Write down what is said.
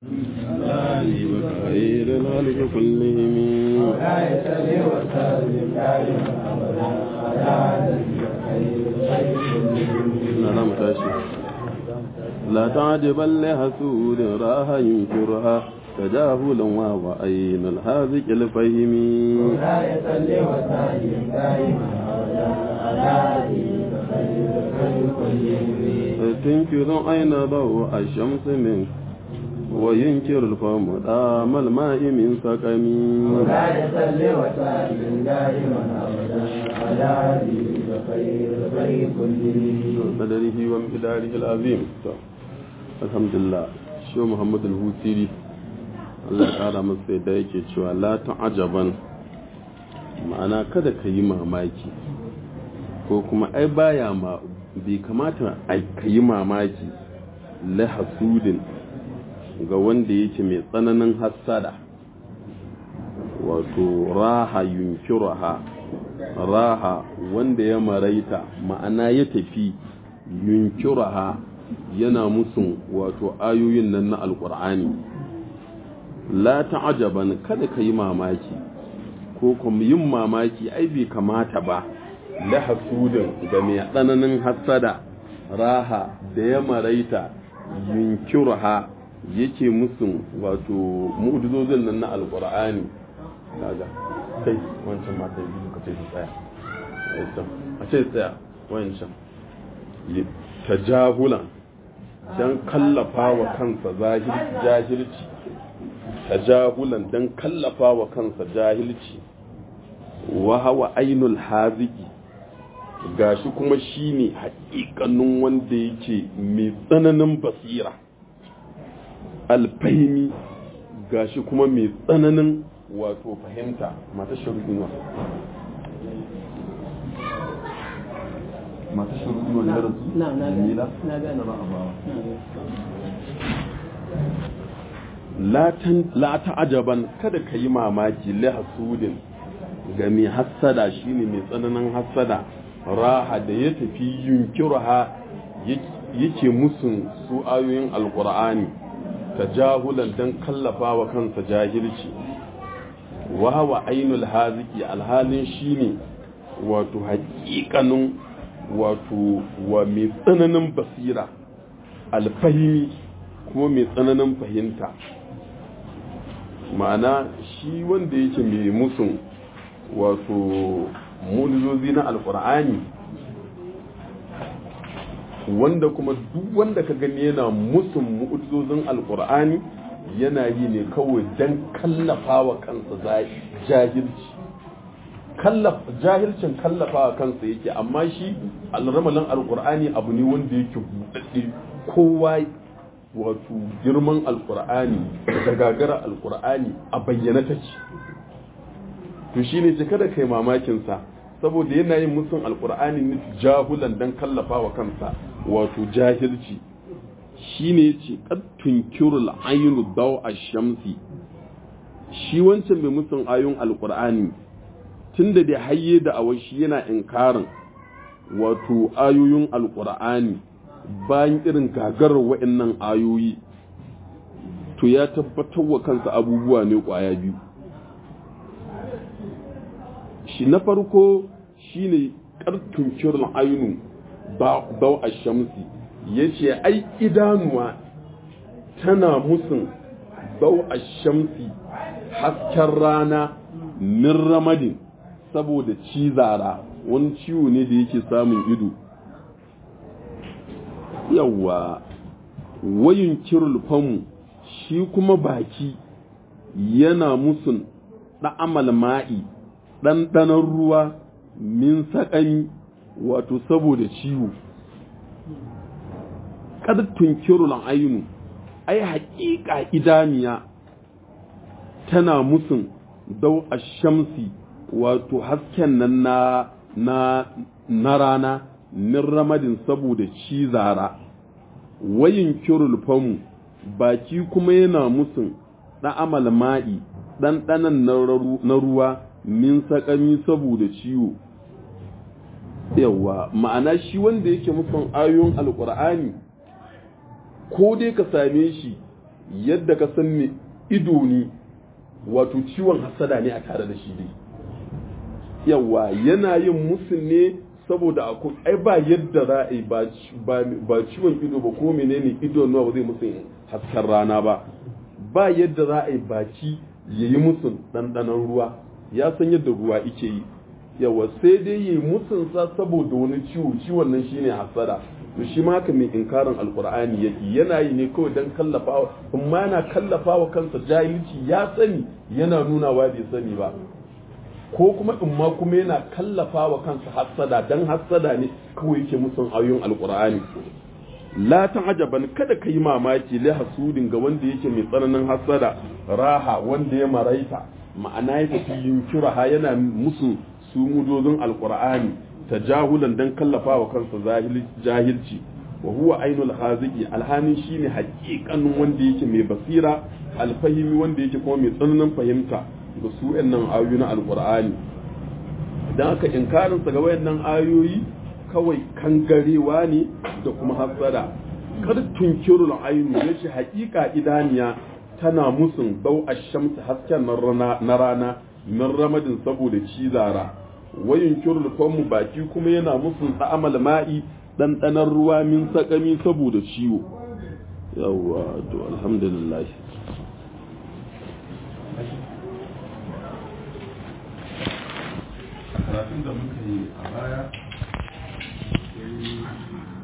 خير الخلق كلهم ولا يسلي وسلم دائما ابدا على خير الخير كلهم نعم تاشي لا تعجبا لحسود راها ينكرها تجاهلا وهو عين الحاذق الفهم ولا يسلي وسلم دائما ابدا على خير الخير كلهم تنكر أين ضوء الشمس منك وينكر الفم دام الماء من سقم ولا يسلي وسلم دائما ابدا على خير الخير كلهم قدره وامتداره العظيم الحمد لله شو محمد الهوسيري Allah ya ƙara masa yadda yake cewa la ta'ajaban ma'ana kada ka yi mamaki ko kuma ai baya ma bai kamata ai ka yi mamaki la hasudin ga wanda yake mai tsananin hassada wato raha yunkiraha raha wanda ya maraita ma'ana ya tafi yunkiraha yana musun wato ayoyin nan na alkur'ani la ta'ajaban kada ka yi mamaki ko kuma yin mamaki ai bai kamata ba la hasudin ga mai tsananin hassada raha da ya maraita yunkiraha yake musun wato mu'jizozin nan na alkur'ani kaga kai wancan mata biyu ka ce su tsaya a ce tsaya wancan tajahulan dan kallafa wa kansa jahilci tajahulan dan kallafa wa kansa jahilci wa hawa ainul haziki gashi kuma shine haƙiƙanin wanda yake mai tsananin basira alfahimi gashi kuma mai tsananin wato fahimta mata shirgin mata shirgin wani rasu na na jamila na gane ba a bawa la ta'ajaban kada ka yi mamaki li hasudin ga mai hassada shine mai tsananin hassada raha da ya tafi yunkirha yake musun su ayoyin alqur'ani tajahulan dan kallafa wa kansa jahilci wa hawa ainul haziki alhalin shine wato haƙiƙanin wato wa mai tsananin basira alfahimi kuma mai tsananin fahimta ma'ana shi wanda yake mai musun wato mulizozi na alkur'ani wanda kuma duk wanda ka gani yana musun mu'ujizozin alkur'ani yana yi ne kawai don kallafa wa kansa jahilci jahilcin kallafa wa kansa yake amma shi alramalin alkur'ani abu ne wanda yake buɗaɗɗe kowa wato girman alkur'ani da gagara alkur'ani a bayyana take to shine ce kada kai mamakinsa saboda yana yin musun alkur'ani ne jahulan dan kallafa wa kansa wato jahilci shine yace qad tunkirul aynu daw ash-shamsi shi wancan mai musun ayoyin alkur'ani tunda da hayye da awashi yana inkarin wato ayoyin alkur'ani bayan irin gagarar wa'annan ayoyi to ya tabbatar wa kansa abubuwa ne kwaya biyu shi na farko shine kartun kirin ainu bau a shamsi ya ce ai idanuwa tana musun bau a shamsi hasken rana min ramadin saboda cizara wani ciwo ne da yake samun ido yawa wayin kirul famu shi kuma baki yana musun ɗa'amal ma'i ɗanɗanon ruwa min saƙami wato saboda ciwo ƙartun kirul ainu ai haƙiƙa idaniya tana musun dau a shamsi wato hasken nan na na na rana min ramadin saboda cizara wayin kirul famu baki kuma yana musun ɗa'amal ma'i ɗanɗanan na ruwa min saƙami saboda ciwo yawa ma'ana shi wanda yake musun ayoyin alƙur'ani ko dai ka same shi yadda ka san me ido ne wato ciwon hasada ne a tare da shi dai yawa yana yin musu ne saboda akwai ai ba yadda za a yi ba ciwon ido ba ko menene ido nawa ba zai musu hasken rana ba ba yadda za a yi baki ya yi musu ɗanɗanon ruwa ya san yadda ruwa ike yi yawa sai dai yi musun sa saboda wani ciwo ciwon nan shine hasada to shi ma haka mai inkarin alkur'ani yake yana yi ne kawai don kallafawa amma yana kallafawa kansa jahilci ya sani yana nunawa bai sani ba ko kuma in ma kuma yana kallafawa kansa hasada dan hasada ne kawai yake musun ayoyin alkur'ani la ta'jaban kada kai mamaki li hasudin ga wanda yake mai tsananin hasada raha wanda ya maraita ma'ana ya tafi yunkiraha yana musu su mudozin alkur'ani tajahulan dan kallafawa kansa jahilci wa huwa ainul haziki alhanin shine haƙiƙanin wanda yake mai basira alfahimi wanda yake kuma mai tsananin fahimta ga su nan ayoyi na alkur'ani idan aka inkarin sa ga wayannan ayoyi kawai kangarewa ne da kuma hasada kar tunkirul ainu yace haƙiƙa idaniya tana musun dau ash-shamsi hasken na rana min ramadin saboda cizara wayin kirul famu baki kuma yana musun ta'amal ma'i ɗanɗanar ruwa min sakami saboda ciwo yawwa to alhamdulillah karatun da muka yi a baya